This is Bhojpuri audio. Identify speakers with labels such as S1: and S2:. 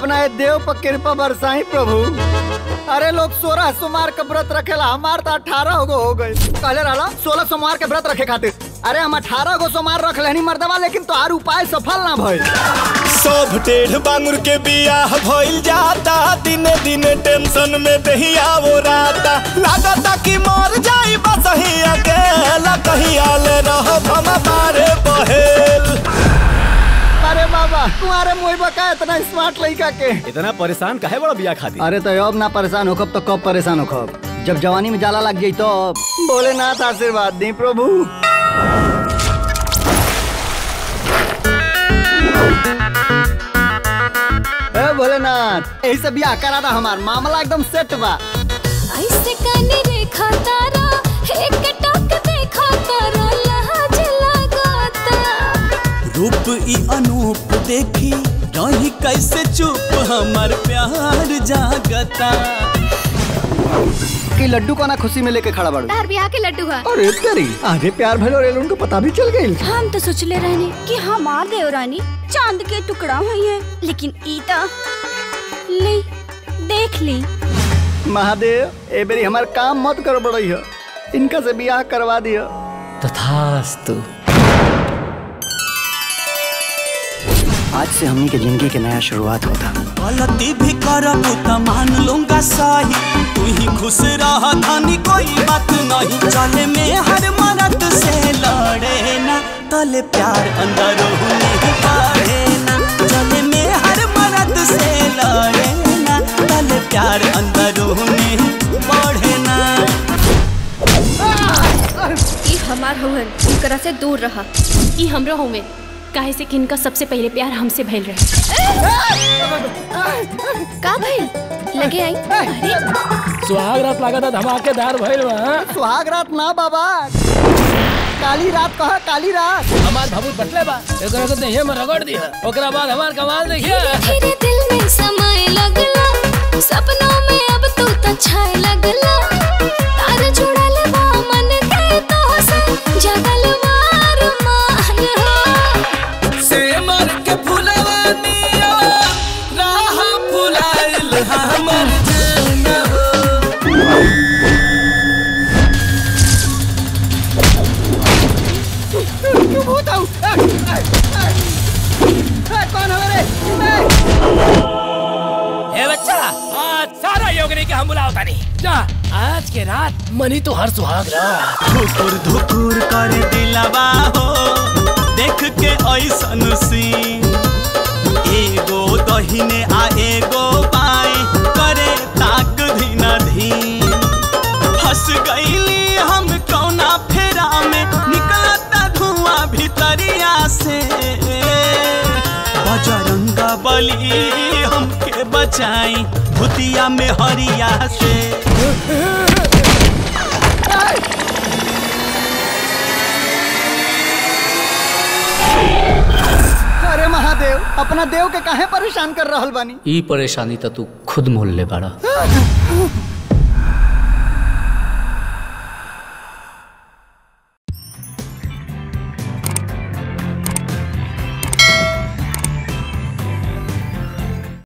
S1: अपना ये देव पर कृपा बरसाई प्रभु अरे लोग सोलह सोमवार के व्रत रखेला हमार तो अठारह गो हो गए कहले रहला सोलह सोमवार के व्रत रखे खातिर अरे हम अठारह गो सोमवार रख लेनी मर्दवा लेकिन तो उपाय सफल ना भइल
S2: सब टेढ़ बांगुर के बियाह भइल जाता दिने दिने टेंशन में दहिया वो राता लागता कि मर जाई बस ही अकेला कहीं आले रह हम बारे बहेल
S1: अरे बाबा तुम्हारे मुंह बका इतना स्मार्ट लड़का के
S3: इतना परेशान काहे बड़ा बिया खाती
S1: अरे तो अब ना परेशान होखब तो कब परेशान होखब जब जवानी में जाला लग जाई तो भोलेनाथ आशीर्वाद दी प्रभु ए भोलेनाथ यही से बियाह करा दा हमार मामला एकदम सेट बा
S4: ऐसे कानी रेखा तारा एक टक देखा तारा लाज लगाता
S5: रूप ई अनूप देखी रही कैसे चुप हमार प्यार जागता
S1: कि लड्डू को ना खुशी में लेके खड़ा बाड़ू
S4: तार बियाह के लड्डू है
S1: अरे तेरी आधे प्यार भलो रेल उनको पता भी चल गई
S4: हम तो सोचले रहने कि हमार देवरानी चांद के टुकड़ा हुई है लेकिन ई तो ले देख ली
S1: महादेव ए बेरी हमार काम मत कर बड़ई है इनका से बियाह करवा दिया
S6: तथास्तु
S1: आज से हमनी के जिंदगी के नया शुरुआत होता
S5: गलती भी करब त मान लूंगा सही तू ही खुश रह धनी कोई बात नहीं चले में हर मरद से लड़े ना तले प्यार अंदर नहीं बढ़े ना चले में हर मरद से लड़े ना तले प्यार अंदर नहीं बढ़े ना
S7: ई हमार हुहन इनकरा से दूर रहा ई हमरो हुए काहे से कि इनका सबसे पहले प्यार हमसे भइल रहे
S4: का भइल लगे आई अरे
S8: सुहाग रात लागत धमाकेदार भइल बा
S1: सुहाग रात ना बाबा काली रात कहा काली रात
S8: हमार भाबू बटले बा एकरा के देहे में रगड़ दिया ओकरा बाद हमार कमाल देखिए
S4: धीरे दिल में समय लगला सपनों में अब तू तो छाए लगला तार जुड़ल बा मन के तो से जगल मार मान हो
S5: से मर के फुलवा निया राह फुलाइल हमर जान हो
S1: क्यों भूत आऊ कौन हो रे
S8: ए बच्चा आज सारा योगनी के हम बुलावता नहीं जा आज के रात मनी तो हर सुहाग रात
S5: धुकुर धुकुर कर दिलवा हो देख के ऐसन सीन एगो दहिने आ एगो बाएं करे ताक धीन धीन हंस गईली हम कौना फेरा में निकलता धुआं भीतरिया से बजरंगा बली हमके बचाई भूतिया में हरिया से
S1: अरे महादेव अपना देव के काहे परेशान कर रहल बानी
S6: ई परेशानी तो तू खुद मोल ले बाड़ा